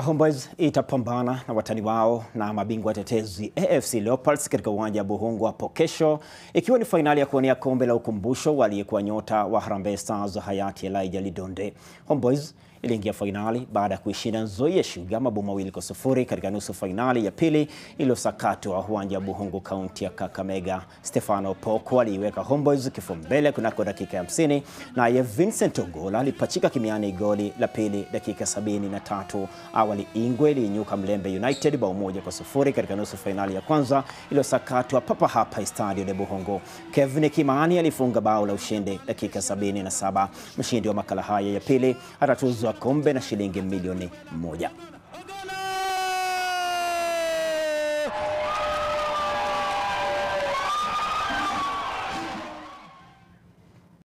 Homeboyz itapambana na watani wao na mabingwa watetezi AFC Leopards katika uwanja wa Buhungu hapo kesho, ikiwa ni fainali ya kuwania kombe la ukumbusho wa aliyekuwa nyota wa Harambee Stars hayati Elijah Lidonde. Homeboyz iliingia fainali baada ya kuishinda Nzoia Sugar mabao mawili kwa sufuri katika nusu fainali ya pili iliyosakatwa uwanja wa Buhungu, kaunti ya Kakamega. Stefano Poko aliiweka Homeboyz kifua mbele kunako dakika ya 50, naye Vincent Ogola alipachika kimiani goli la pili dakika sabini na tatu. Awali Ingwe iliinyuka Mlembe United bao moja kwa sufuri katika nusu fainali ya kwanza iliyosakatwa papa hapa Estadio de Buhungu. Kevin Kimani alifunga bao la ushindi dakika sabini na saba. Mshindi wa makala haya ya pili atatuzwa kombe na shilingi milioni moja.